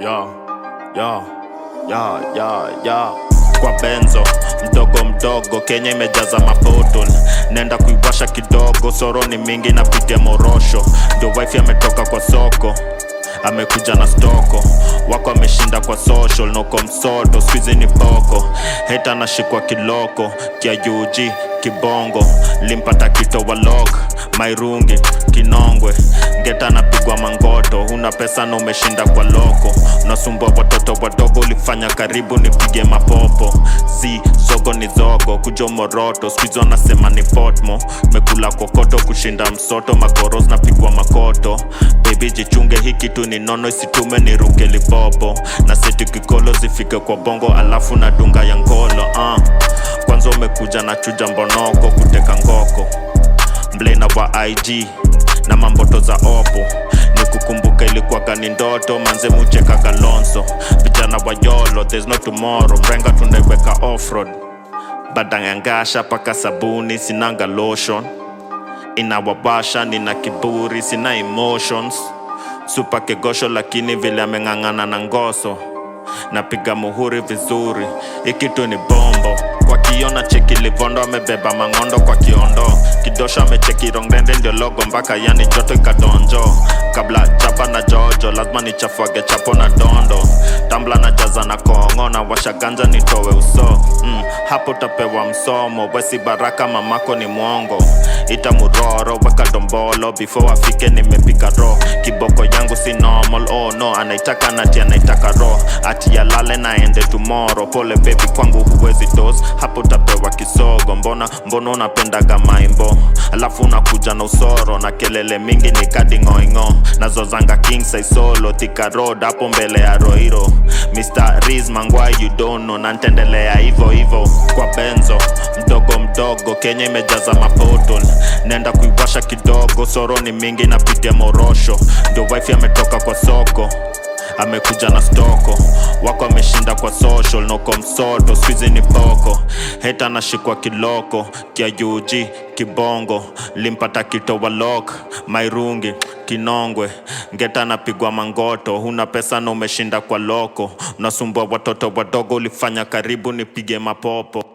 ya ya ya ya ya kwa benzo mdogo mdogo Kenya imejaza mabotol nenda kuiwasha kidogo soro ni mingi napitia morosho ndio wife ametoka kwa soko amekuja na stoko wako ameshinda kwa social noko msoto squizi ni boko heta anashikwa kiloko kia UG kibongo limpata kito walok mairungi kinongwe ngeta anapigwa mangoto una pesa na umeshinda kwa loko unasumbua watoto wadogo ulifanya karibu nipige mapopo zi zogo ni zogo kujo moroto skuizi wanasema ni potmo mekula kokoto kushinda msoto magoros napigwa makoto bebi jichunge hii kitu ni nono isitume ni ruke lipopo na seti kikolo zifike kwa bongo alafu na dunga ya ngolo uh. kwanza umekuja na chuja mbonoko kuteka ngoko mblena wa ig na mamboto za opo ni kukumbuka ilikuwaga ni ndoto manze mucheka kalonso vijana wa yolo there's no tomorrow mrenga tunaiweka offroad badangangasha paka sabuni sinanga lotion inawabasha nina kiburi sina emotions supa kegosho lakini vile ameng'ang'ana na ngoso napiga muhuri vizuri ikitu ni bombo kwa kiona cheki livondo amebeba mang'ondo kwa kiondo kidosho amecheki rongdende ndio logo mpaka yani joto ikadonjo kabla chapa na jojo lazima nichafuage chapo na dondo tambla na jaza na kongo na washaganja nitowe uso mm, hapo tapewa msomo wesi baraka mamako ni mwongo ita muroro weka dombolo before afike nimepika ro kiboko yangu si normal oh no anaitaka nati anaitaka ro ati yalale naende tomorrow pole baby kwangu huwezi dos hapo tapewa kisogo mbona mbona unapendaga maimbo alafu unakuja na usoro na kelele mingi ni kadingoingo nazozanga king size solo thika road hapo mbele ya roiro mr riz mangwai you don't know na ntendelea hivo hivo kwa benzo mdogo mdogo kenya imejaza mapotol nenda kuiwasha kidogo soro ni mingi napitia morosho ndio wife ametoka kwa soko amekuja na stoko wako ameshinda kwa social noko msoto squizi ni boko heta anashikwa kiloko kia UG kibongo limpata kito walok mairungi kinongwe ngeta anapigwa mangoto huna pesa na umeshinda kwa loko unasumbua watoto wadogo ulifanya karibu nipige mapopo